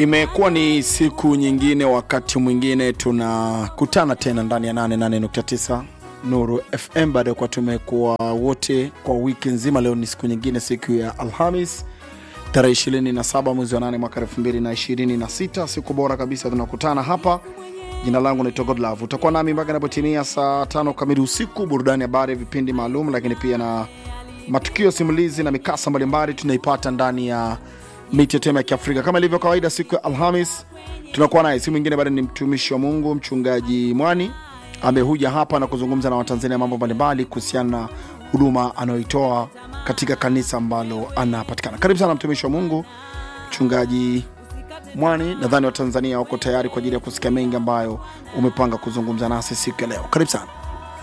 Imekuwa ni siku nyingine, wakati mwingine tunakutana tena ndani ya 88.9 Nuru FM baada ya kuwa tumekuwa wote kwa wiki nzima. Leo ni siku nyingine, siku ya Alhamis tarehe 27 mwezi wa 8 mwaka 2026, siku bora kabisa. Tunakutana hapa. Jina langu naitwa Godlove. Utakuwa nami mpaka inapotimia saa tano kamili usiku, burudani, habari, vipindi maalum, lakini pia na matukio simulizi na mikasa mbalimbali tunaipata ndani ya miti tema ya Kiafrika kama ilivyo kawaida. Siku ya Alhamis tunakuwa naye si mwingine bado ni mtumishi wa Mungu Mchungaji Mwani ambaye huja hapa na kuzungumza na Watanzania mambo mbalimbali kuhusiana na huduma anayoitoa katika kanisa ambalo anapatikana. Karibu sana mtumishi wa Mungu Mchungaji Mwani. Nadhani Watanzania wako tayari kwa ajili ya kusikia mengi ambayo umepanga kuzungumza nasi siku ya leo. Karibu sana.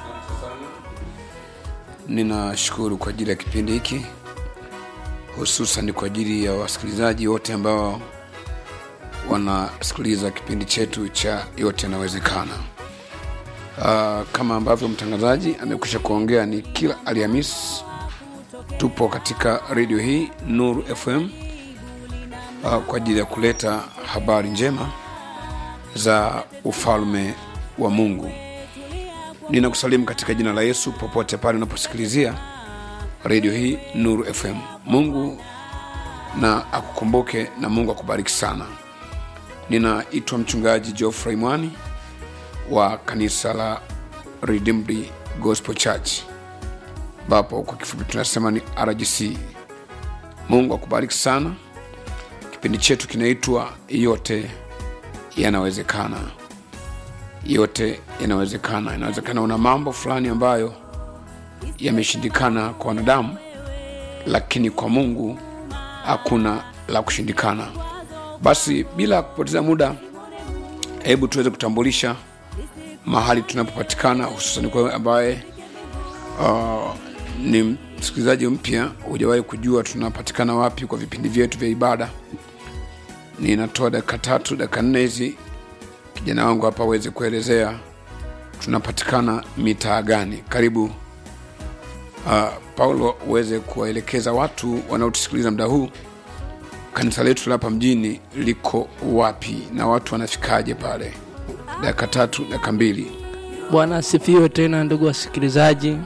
Ninashukuru kwa ajili ya kipindi hiki, hususan kwa ajili ya wasikilizaji wote ambao wanasikiliza kipindi chetu cha Yote Yanawezekana. Uh, kama ambavyo mtangazaji amekwisha kuongea, ni kila Alhamisi tupo katika redio hii Nuru FM uh, kwa ajili ya kuleta habari njema za ufalme wa Mungu. Ninakusalimu katika jina la Yesu popote pale unaposikilizia redio hii Nuru FM. Mungu na akukumbuke na Mungu akubariki sana. Ninaitwa mchungaji Geoffrey Mwani wa kanisa la Redeemed Gospel Church, ambapo kwa kifupi tunasema ni RGC. Mungu akubariki sana. Kipindi chetu kinaitwa Yote Yanawezekana yote yanawezekana. Inawezekana una mambo fulani ambayo yameshindikana kwa wanadamu, lakini kwa Mungu hakuna la kushindikana. Basi bila kupoteza muda, hebu tuweze kutambulisha mahali tunapopatikana, hususan kwa ambaye uh, ni msikilizaji mpya, hujawahi kujua tunapatikana wapi kwa vipindi vyetu vya ibada. Ninatoa dakika tatu, dakika nne hizi kijana wangu hapa aweze kuelezea tunapatikana mitaa gani. Karibu uh, Paulo uweze kuwaelekeza watu wanaotusikiliza muda huu, kanisa letu la hapa mjini liko wapi na watu wanafikaje pale. Dakika tatu, dakika mbili. Bwana asifiwe tena, ndugu wasikilizaji.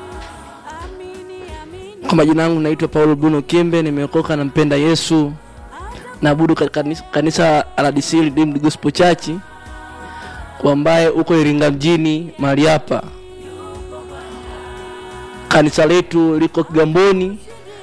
Kwa majina yangu naitwa Paulo Bruno Kimbe, nimeokoka nampenda Yesu, naabudu katika kanisa- kanisa la RDC Redeemed Gospel Church kwa ambaye uko Iringa mjini mahali hapa. Kanisa letu liko Kigamboni.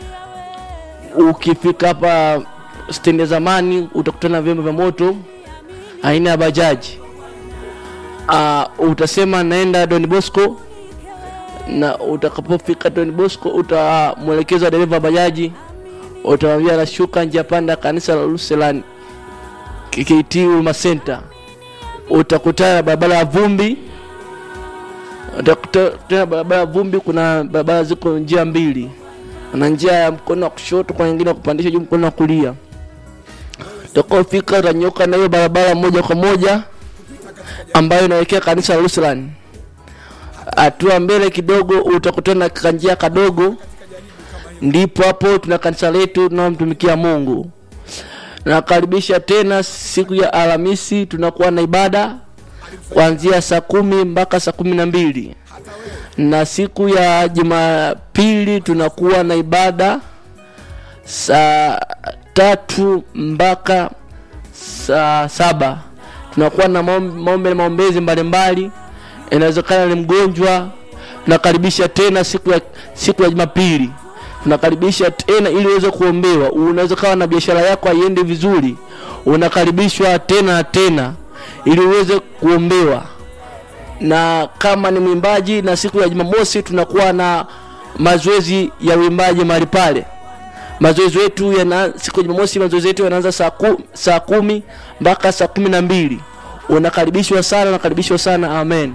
Ukifika hapa stendi ya zamani utakutana na vyombo vya moto aina ya bajaji. Uh, utasema naenda Don Bosco na utakapofika Don Bosco utamwelekeza dereva wa bajaji, utamwambia anashuka njia panda kanisa la Lutheran KKT Huruma Center utakutana na barabara ya vumbi utakutana na barabara ya vumbi kuna barabara ziko njia mbili na njia ya mkono wa kushoto kwa nyingine ya kupandisha juu mkono wa kulia utakaofika utanyoka na hiyo barabara moja kwa moja ambayo inaelekea kanisa la Lutheran hatua mbele kidogo utakutana na kanjia kadogo ndipo hapo tuna kanisa letu tunaomtumikia Mungu nakaribisha tena siku ya Alhamisi tunakuwa na ibada kuanzia saa kumi mpaka saa kumi na mbili na siku ya Jumapili tunakuwa na ibada saa tatu mpaka saa saba tunakuwa na maom- maombe na maombezi mbalimbali. Inawezekana ni mgonjwa, tunakaribisha tena siku ya siku ya Jumapili tunakaribisha tena ili uweze kuombewa. Unaweza kawa na biashara yako haiendi vizuri, unakaribishwa tena na tena ili uweze kuombewa. Na kama ni mwimbaji, na siku ya Jumamosi tunakuwa na mazoezi ya uimbaji mahali pale. Mazoezi yetu yana siku ya Jumamosi, mazoezi yetu yanaanza saa, ku, saa kumi mpaka saa kumi na mbili. Unakaribishwa sana, unakaribishwa sana. Amen.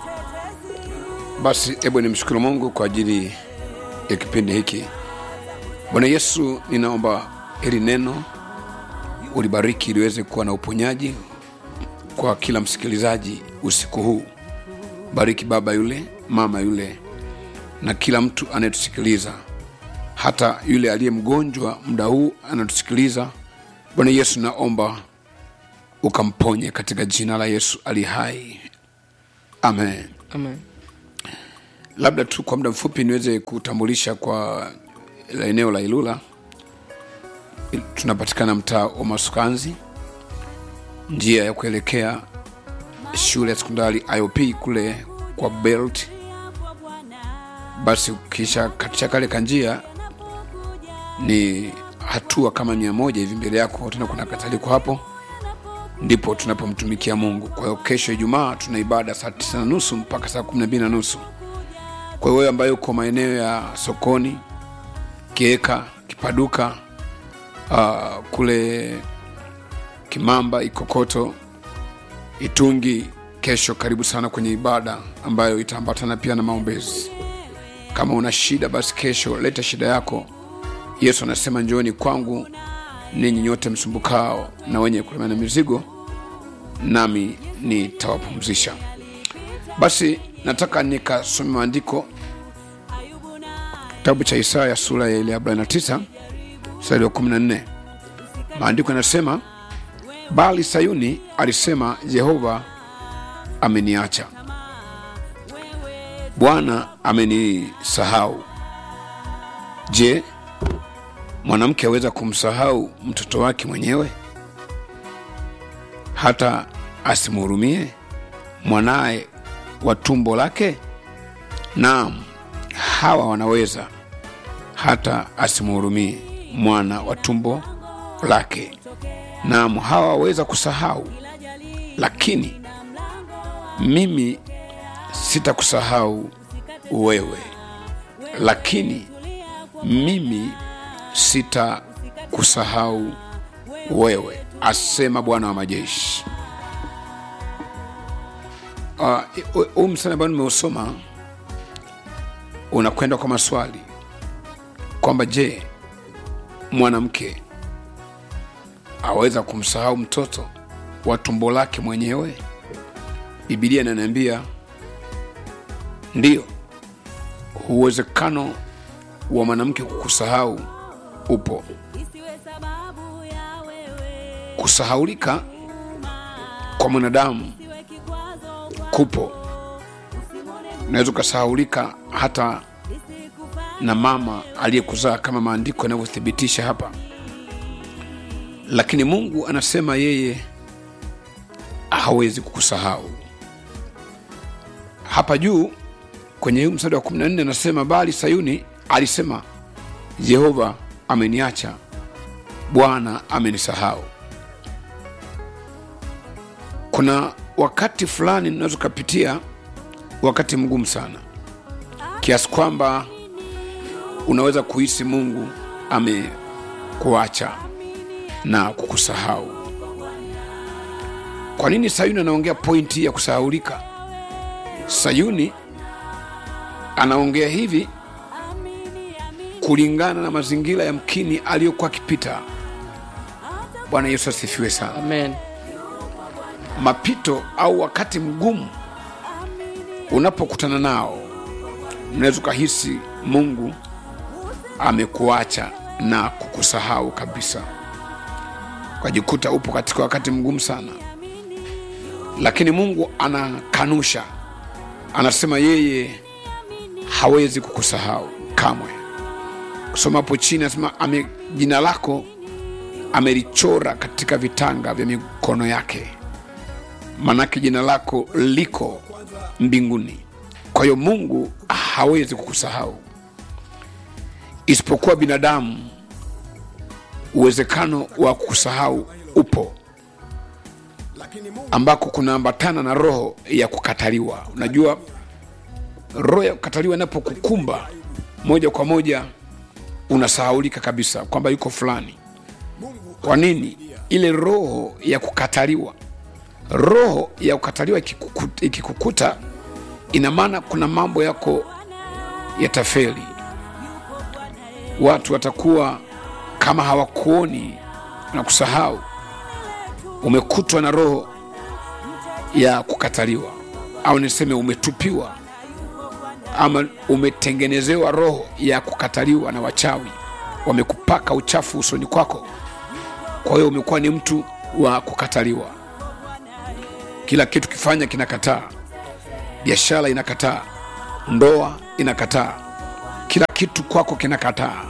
Basi hebu nimshukuru Mungu kwa ajili ya kipindi hiki. Bwana Yesu, ninaomba hili neno ulibariki ili liweze kuwa na uponyaji kwa kila msikilizaji usiku huu. Bariki baba yule, mama yule, na kila mtu anayetusikiliza, hata yule aliye mgonjwa muda huu anatusikiliza. Bwana Yesu, naomba ukamponye katika jina la yesu ali hai amen amen labda tu kwa muda mfupi niweze kutambulisha kwa la eneo la ilula Il- tunapatikana mtaa wa masukanzi njia ya kuelekea shule ya sekondari iop kule kwa belt basi ukisha katisha kale kanjia ni hatua kama mia moja hivi mbele yako tena kuna kataliko hapo ndipo tunapomtumikia mungu kwa hiyo kesho ijumaa tuna ibada saa tisa na nusu mpaka saa kumi na mbili na nusu kwa hiyo wewe ambaye uko maeneo ya sokoni kieka kipaduka uh, kule kimamba ikokoto itungi kesho karibu sana kwenye ibada ambayo itaambatana pia na maombezi kama una shida basi kesho leta shida yako yesu anasema njooni kwangu ninyi nyote msumbukao na wenye kulemewa na mizigo nami nitawapumzisha basi nataka nikasome maandiko kitabu cha isaya sura ya ile 49 mstari wa 14 maandiko yanasema bali sayuni alisema jehova ameniacha bwana amenisahau je mwanamke aweza kumsahau mtoto wake mwenyewe hata asimhurumie mwanaye wa tumbo lake naam hawa wanaweza hata asimhurumie mwana wa tumbo lake naam hawa waweza kusahau lakini mimi sitakusahau wewe lakini mimi sitakusahau wewe asema bwana wa majeshi Ah, huu uh, msana ambao nimeusoma unakwenda kwa maswali kwamba je mwanamke aweza kumsahau mtoto wa tumbo lake mwenyewe bibilia inaniambia ndiyo uwezekano wa mwanamke kukusahau upo kusahaulika kwa mwanadamu kupo unaweza ukasahaulika hata na mama aliyekuzaa kama maandiko yanavyothibitisha hapa lakini mungu anasema yeye hawezi kukusahau hapa juu kwenye huu mstari wa 14 anasema bali sayuni alisema jehova ameniacha bwana amenisahau kuna wakati fulani unaweza ukapitia wakati mgumu sana kiasi kwamba unaweza kuhisi mungu amekuacha na kukusahau kwa nini sayuni anaongea pointi hii ya kusahaulika sayuni anaongea hivi kulingana na mazingira ya mkini aliyokuwa akipita bwana yesu asifiwe sana amen mapito au wakati mgumu unapokutana nao unaweza ukahisi mungu amekuacha na kukusahau kabisa ukajikuta upo katika wakati mgumu sana lakini mungu anakanusha anasema yeye hawezi kukusahau kamwe kusoma hapo chini anasema ame, jina lako amelichora katika vitanga vya mikono yake manake jina lako liko mbinguni kwa hiyo mungu hawezi kukusahau isipokuwa binadamu uwezekano wa kukusahau upo ambako kunaambatana na roho ya kukataliwa unajua roho ya kukataliwa inapokukumba moja kwa moja unasahaulika kabisa kwamba yuko fulani kwa nini ile roho ya kukataliwa roho ya kukataliwa ikikukuta, ikikukuta ina maana kuna mambo yako yatafeli watu watakuwa kama hawakuoni na kusahau umekutwa na roho ya kukataliwa au niseme umetupiwa ama umetengenezewa roho ya kukataliwa na wachawi wamekupaka uchafu usoni kwako kwa hiyo umekuwa ni mtu wa kukataliwa kila kitu kifanya kinakataa biashara inakataa ndoa inakataa kila kitu kwako kinakataa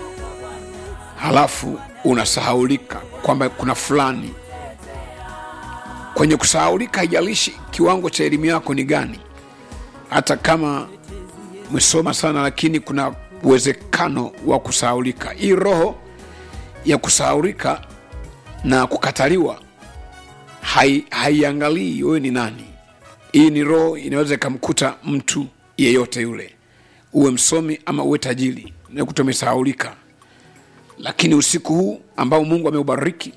halafu unasahaulika kwamba kuna fulani kwenye kusahaulika haijalishi kiwango cha elimu yako ni gani hata kama umesoma sana lakini kuna uwezekano wa kusahaulika hii roho ya kusahaulika na kukataliwa hai- haiangalii wewe ni nani hii ni roho inaweza ikamkuta mtu yeyote yule uwe msomi ama uwe tajiri nakuta umesahaulika lakini usiku huu ambao mungu ameubariki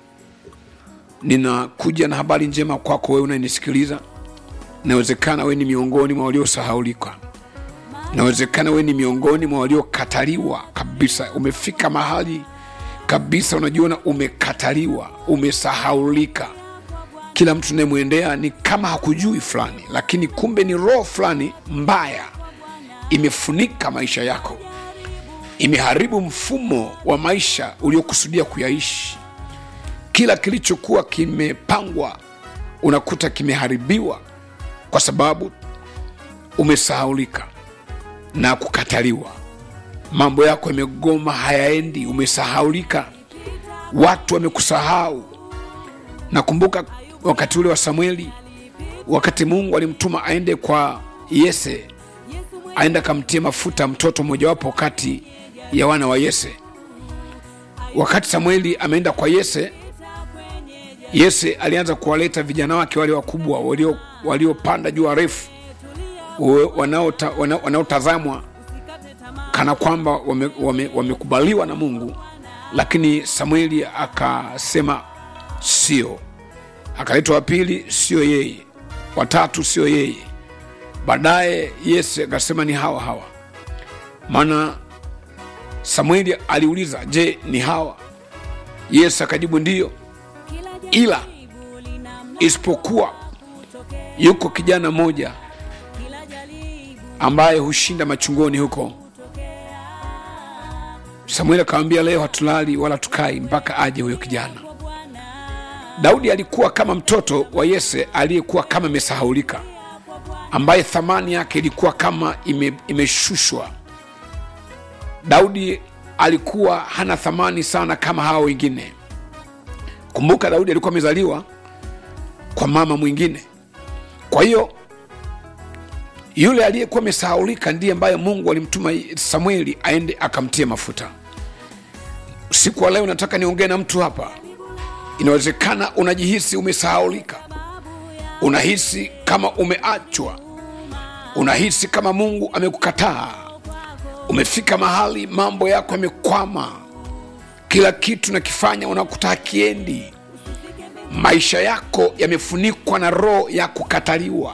ninakuja na habari njema kwako wewe unanisikiliza inawezekana wewe ni miongoni mwa waliosahaulika inawezekana wewe ni miongoni mwa waliokataliwa kabisa umefika mahali kabisa unajiona umekataliwa umesahaulika kila mtu unayemwendea ni kama hakujui fulani lakini kumbe ni roho fulani mbaya imefunika maisha yako imeharibu mfumo wa maisha uliokusudia kuyaishi kila kilichokuwa kimepangwa unakuta kimeharibiwa kwa sababu umesahaulika na kukataliwa mambo yako yamegoma hayaendi umesahaulika watu wamekusahau nakumbuka wakati ule wa samueli wakati mungu alimtuma aende kwa yese aende akamtie mafuta mtoto mmojawapo kati ya wana wa yese wakati samueli ameenda kwa yese yese alianza kuwaleta vijana wake wale wakubwa walio- waliopanda juu warefu we- wanaota- wana- wanaotazamwa kana kwamba wamekubaliwa wame, wamekubaliwa na mungu lakini samueli akasema sio akaletwa wa pili sio yeye watatu sio yeye baadaye yese akasema ni hawa hawa maana samueli aliuliza je ni hawa yesu akajibu ndiyo ila isipokuwa yuko kijana mmoja ambaye hushinda machungoni huko samueli akamwambia leo hatulali wala tukai mpaka aje huyo kijana daudi alikuwa kama mtoto wa yese aliyekuwa kama imesahaulika ambaye thamani yake ilikuwa kama ime, imeshushwa daudi alikuwa hana thamani sana kama hawa wengine kumbuka daudi alikuwa amezaliwa kwa mama mwingine kwa hiyo yule aliyekuwa amesahaulika ndiye ambaye mungu alimtuma samueli aende akamtie mafuta usiku wa leo nataka niongee na mtu hapa inawezekana unajihisi umesahaulika unahisi kama umeachwa unahisi kama mungu amekukataa umefika mahali mambo yako yamekwama kila kitu nakifanya unakuta hakiendi maisha yako yamefunikwa na roho ya kukataliwa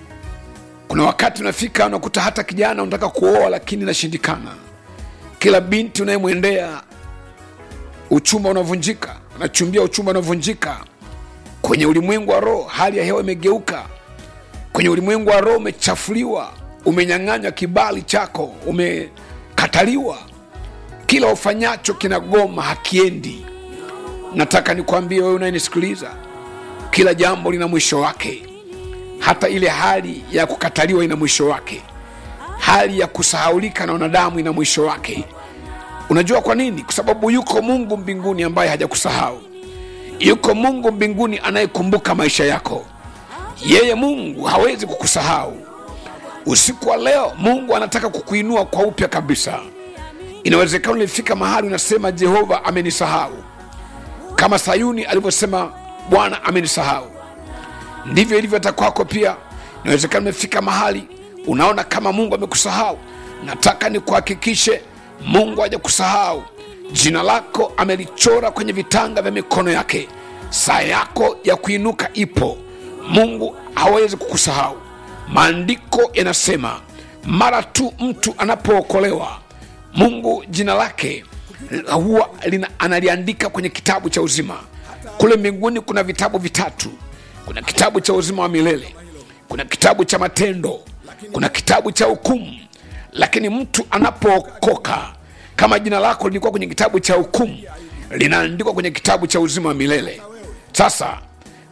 kuna wakati unafika unakuta hata kijana unataka kuoa lakini inashindikana kila binti unayemwendea uchumba unavunjika unachumbia uchumba unavunjika kwenye ulimwengu wa roho hali ya hewa imegeuka kwenye ulimwengu wa roho umechafuliwa umenyang'anywa kibali chako umekataliwa kila ufanyacho kinagoma hakiendi nataka nikwambie wewe unayenisikiliza kila jambo lina mwisho wake hata ile hali ya kukataliwa ina mwisho wake hali ya kusahaulika na wanadamu ina mwisho wake unajua kwa nini kwa sababu yuko mungu mbinguni ambaye hajakusahau yuko mungu mbinguni anayekumbuka maisha yako yeye mungu hawezi kukusahau usiku wa leo mungu anataka kukuinua kwa upya kabisa inawezekana ulifika mahali unasema jehova amenisahau kama sayuni alivyosema bwana amenisahau ndivyo ilivyo hata kwako pia inawezekana umefika mahali unaona kama mungu amekusahau nataka nikuhakikishe mungu hajakusahau jina lako amelichora kwenye vitanga vya mikono yake saa yako ya kuinuka ipo mungu hawezi kukusahau maandiko yanasema mara tu mtu anapookolewa mungu jina lake huwa lina, analiandika kwenye kitabu cha uzima kule mbinguni kuna vitabu vitatu kuna kitabu cha uzima wa milele kuna kitabu cha matendo kuna kitabu cha hukumu lakini mtu anapookoka kama jina lako lilikuwa kwenye kitabu cha hukumu linaandikwa kwenye kitabu cha uzima wa milele sasa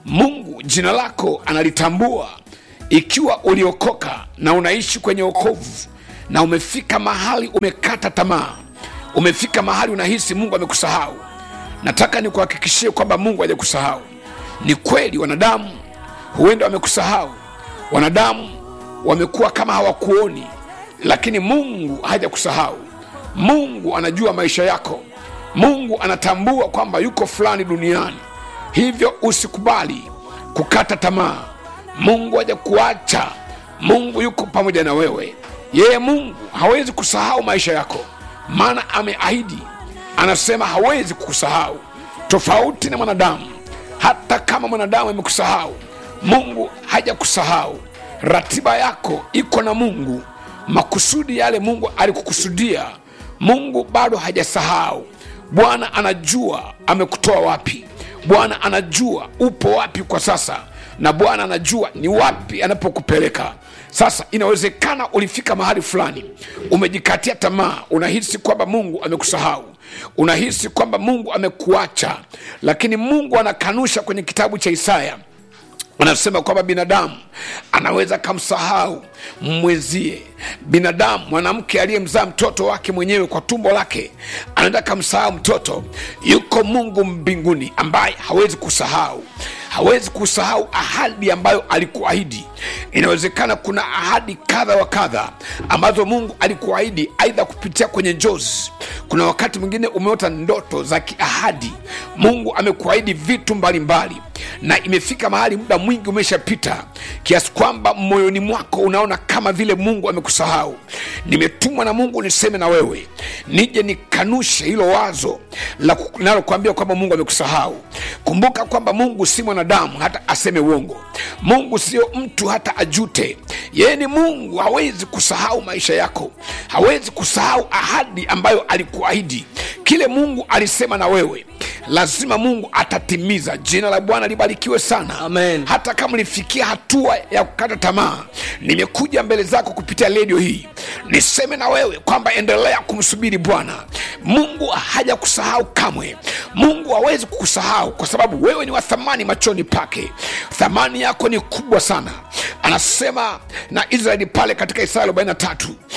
mungu jina lako analitambua ikiwa uliokoka na unaishi kwenye okovu na umefika mahali umekata tamaa umefika mahali unahisi mungu amekusahau nataka nikuhakikishie kwamba mungu hajakusahau ni kweli wanadamu huenda wamekusahau wanadamu wamekuwa kama hawakuoni lakini mungu hajakusahau mungu anajua maisha yako mungu anatambua kwamba yuko fulani duniani hivyo usikubali kukata tamaa mungu hajakuacha mungu yuko pamoja na wewe yeye mungu hawezi kusahau maisha yako maana ameahidi anasema hawezi kukusahau tofauti na mwanadamu hata kama mwanadamu amekusahau mungu hajakusahau ratiba yako iko na mungu makusudi yale mungu alikukusudia mungu bado hajasahau bwana anajua amekutoa wapi bwana anajua upo wapi kwa sasa na bwana anajua ni wapi anapokupeleka sasa inawezekana ulifika mahali fulani umejikatia tamaa unahisi kwamba mungu amekusahau unahisi kwamba mungu amekuacha lakini mungu anakanusha kwenye kitabu cha isaya anasema kwamba binadamu anaweza kamsahau mwenzie binadamu mwanamke aliyemzaa mtoto wake mwenyewe kwa tumbo lake anaweza kamsahau mtoto yuko mungu mbinguni ambaye hawezi kusahau hawezi kusahau ahadi ambayo alikuahidi inawezekana kuna ahadi kadha wa kadha ambazo mungu alikuahidi aidha kupitia kwenye njozi kuna wakati mwingine umeota ndoto za kiahadi mungu amekuahidi vitu mbalimbali mbali na imefika mahali muda mwingi umeshapita kiasi kwamba moyoni mwako unaona kama vile mungu amekusahau nimetumwa na mungu niseme na wewe nije nikanushe hilo wazo la ku- linalokuambia kwamba mungu amekusahau kumbuka kwamba mungu si mwanadamu hata aseme uongo mungu sio mtu hata ajute yeye ni mungu hawezi kusahau maisha yako hawezi kusahau ahadi ambayo alikuahidi kile mungu alisema na wewe lazima mungu atatimiza jina la bwana libarikiwe sana Amen. hata kama ulifikia hatua ya kukata tamaa nimekuja mbele zako kupitia redio hii niseme na wewe kwamba endelea kumsubiri bwana mungu haja kusahau kamwe mungu hawezi kukusahau kwa sababu wewe ni wa thamani machoni pake thamani yako ni kubwa sana anasema na israeli pale katika isaya 43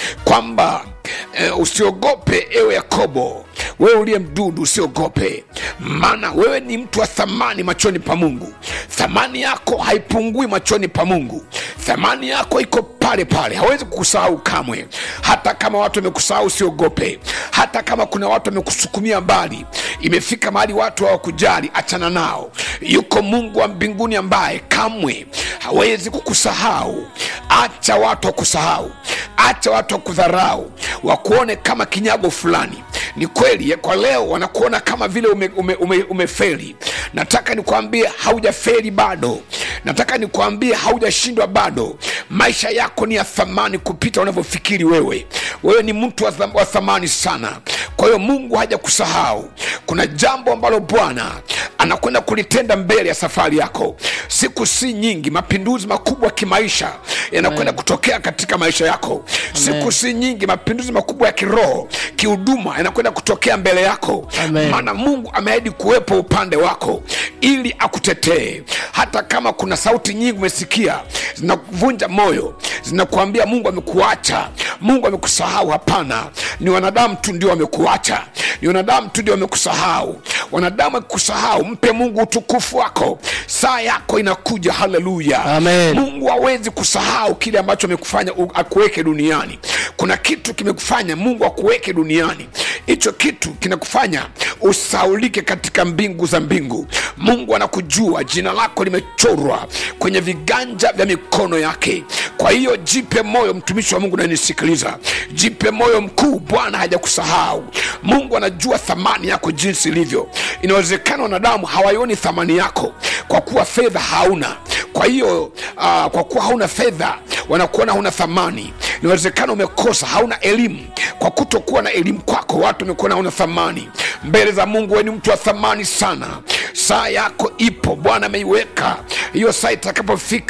kwamba eh, usiogope ewe yakobo wewe uliye mdudu usiogope maana wewe ni mtu wa thamani machoni pa mungu thamani yako haipungui machoni pa mungu thamani yako iko pale pale hawezi kukusahau kamwe hata kama watu wamekusahau usiogope hata kama kuna watu wamekusukumia mbali imefika mahali watu hawakujali achana nao yuko mungu wa mbinguni ambaye kamwe hawezi kukusahau acha watu wakusahau acha watu wakudharau wakuone kama kinyago fulani ni kweli ya kwa leo wanakuona kama vile umeferi ume, ume, umefeli. nataka nikwambie haujaferi bado nataka nikwambie haujashindwa bado maisha yako ni ya thamani kupita unavyofikiri wewe wewe ni mtu wa tham- wa thamani sana kwa hiyo mungu haja kusahau kuna jambo ambalo bwana anakwenda kulitenda mbele ya safari yako siku si nyingi mapinduzi makubwa ya kimaisha yanakwenda kutokea katika maisha yako siku si nyingi mapinduzi makubwa ya kiroho kihuduma yanakwenda kutokea mbele yako Amen. maana mungu ameahidi kuwepo upande wako ili akutetee hata kama kuna sauti nyingi umesikia zinakuvunja moyo zinakuambia mungu amekuacha mungu amekusahau hapana ni wanadamu tu ndio wamekuacha ni wanadamu tu ndio wamekusahau wanadamu akikusahau mpe mungu utukufu wako saa yako inakuja haleluya Amen. mungu hawezi kusahau kile ambacho amekufanya u- akuweke duniani kuna kitu kimekufanya mungu akuweke duniani hicho kitu kinakufanya usaulike katika mbingu za mbingu mungu anakujua jina lako limechorwa kwenye viganja vya mikono yake kwa hiyo jipe moyo mtumishi wa mungu nanisikiliza jipe moyo mkuu bwana hajakusahau mungu anajua thamani yako jinsi ilivyo inawezekana wanadamu hawaioni thamani yako kwa kuwa fedha hauna kwa hiyo uh, kwa kuwa hauna fedha wanakuona hauna thamani inawezekana umekosa hauna elimu kwa kutokuwa na elimu kwako watu wamekuona hauna thamani mbele za mungu we ni mtu wa thamani sana saa yako ipo bwana ameiweka hiyo saa itakapofika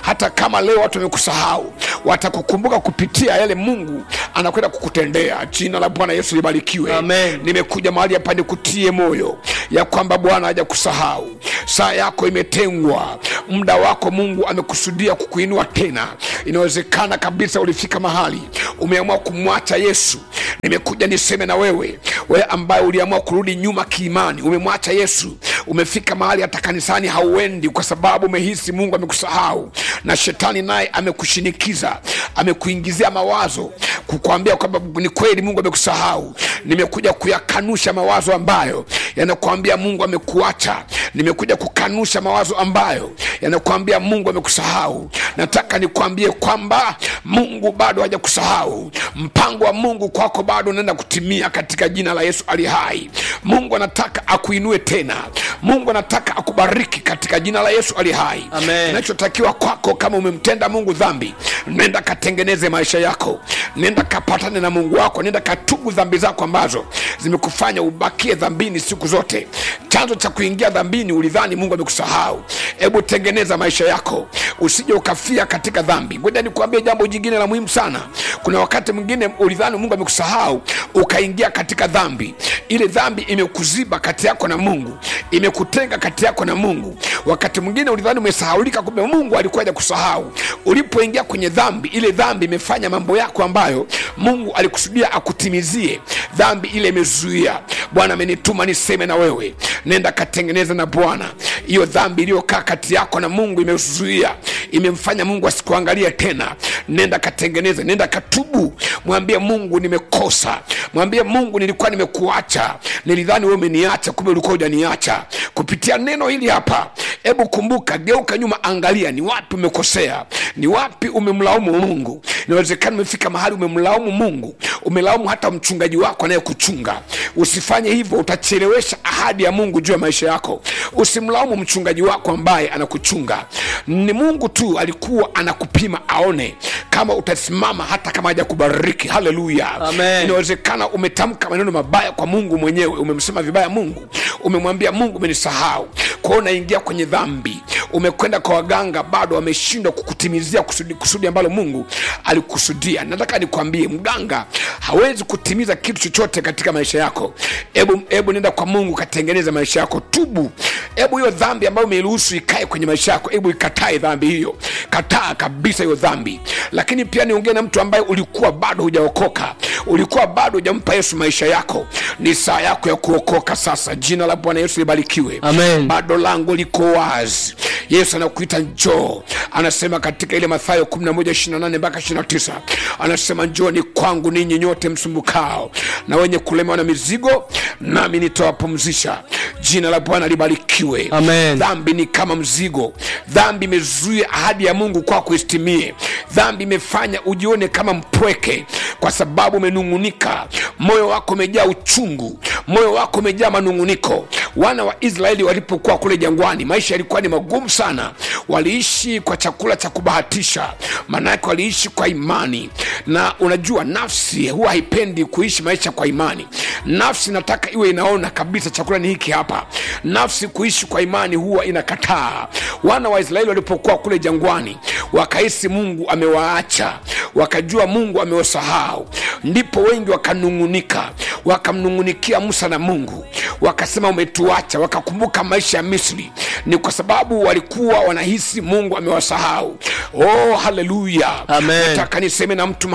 hata kama leo watu wamekusahau watakukumbuka kupitia yale mungu anakwenda kukutendea jina la bwana yesu libarikiwe Amen. nimekuja mahali hapa nikutie moyo ya kwamba bwana haja kusahau saa yako imetengwa muda wako mungu amekusudia kukuinua tena inawezekana kabisa ulifika mahali umeamua kumwacha yesu nimekuja niseme na wewe wewe ambaye uliamua kurudi nyuma kiimani umemwacha yesu umefika mahali hata kanisani hauendi kwa sababu umehisi mungu amekusahau na shetani naye amekushinikiza amekuingizia mawazo kukwambia kwamba ni kweli mungu amekusahau nimekuja kuyakanusha mawazo ambayo yanakuambia mungu amekuacha nimekuja kukanusha mawazo ambayo yanakuambia mungu amekusahau nataka nikwambie kwamba mungu bado hajakusahau mpango wa mungu kwako bado unaenda kutimia katika jina la yesu ali hai mungu anataka akuinue tena mungu anataka akubariki katika jina la yesu ali hai Amen. kinachotakiwa kwako kama umemtenda mungu dhambi nenda katengeneze maisha yako nenda kapatane na mungu wako nenda katubu dhambi zako ambazo zimekufanya ubakie dhambini siku zote chanzo cha kuingia dhambini ulidhani mungu amekusahau hebu tengeneza maisha yako usije ukafia katika dhambi ngoja nikuambie jambo jingine la muhimu sana kuna wakati mwingine ulidhani mungu amekusahau ukaingia katika dhambi ile dhambi imekuziba kati yako na mungu imekutenga kati yako na mungu wakati mwingine ulidhani umesahaulika kumbe mungu alikuwa haja kusahau ulipoingia kwenye dhambi ile dhambi imefanya mambo yako ambayo mungu alikusudia akutimizie dhambi ile imezuia bwana amenituma niseme na wewe nenda katengeneza na bwana hiyo dhambi iliyokaa kati yako na mungu imezuia imemfanya mungu asikuangalie tena nenda katengeneze nenda katubu mwambie mungu nimekosa mwambie mungu nilikuwa nimekuacha nilidhani wewe umeniacha kumbe ulikuwa hujaniacha kupitia neno hili hapa hebu kumbuka geuka nyuma angalia ni wapi umekosea ni wapi umemlaumu mungu inawezekana umefika mahali umemlaumu mungu umelaumu hata mchungaji wako anayekuchunga usifanye hivyo utachelewesha ahadi ya mungu juu ya maisha yako usimlaumu mchungaji wako ambaye anakuchunga ni mungu tu alikuwa anakupima aone kama utasimama hata kama haja kubariki haleluya Amen. inawezekana umetamka maneno mabaya kwa mungu mwenyewe umemsema vibaya mungu umemwambia mungu umenisahau kwao unaingia kwenye dhambi umekwenda kwa waganga bado wameshindwa kukutimizia kusudi, kusudi ambalo mungu alikusudia nataka nikwambie mganga hawezi kutimiza kitu chochote katika maisha yako hebu hebu nenda kwa mungu katengeneza maisha yako tubu hebu hiyo dhambi ambayo umeiruhusu ikae kwenye maisha yako hebu ikatae dhambi hiyo kataa kabisa hiyo dhambi lakini pia niongee na mtu ambaye ulikuwa bado hujaokoka ulikuwa bado hujampa yesu maisha yako ni saa yako ya kuokoka sasa jina la bwana yesu libarikiwe Amen. bado lango liko wazi yesu anakuita njoo anasema katika ile mathayo 11 mpaka 29 anasema njoni kwangu ninyi nyote msumbukao na wenye kulemewa na mizigo nami nitawapumzisha jina la bwana libarikiwe Amen. dhambi ni kama mzigo dhambi imezuia ahadi ya mungu kwako isitimie dhambi imefanya ujione kama mpweke kwa sababu umenung'unika moyo wako umejaa uchungu moyo wako umejaa manung'uniko wana wa israeli walipokuwa kule jangwani maisha yalikuwa ni magumu sana waliishi kwa chakula cha kubahatisha maanake waliishi kwa imani na unajua nafsi huwa haipendi kuishi maisha kwa imani nafsi nataka iwe inaona kabisa chakula ni hiki hapa nafsi kuishi kwa imani huwa inakataa wana wa israeli walipokuwa kule jangwani wakahisi mungu amewaacha wakajua mungu amewasahau ndipo wengi wakanung'unika wakamnung'unikia musa na mungu wakasema umetuacha wakakumbuka maisha ya misri ni kwa sababu walikuwa wanahisi mungu amewasahau oh haleluya Amen. nataka niseme na mtu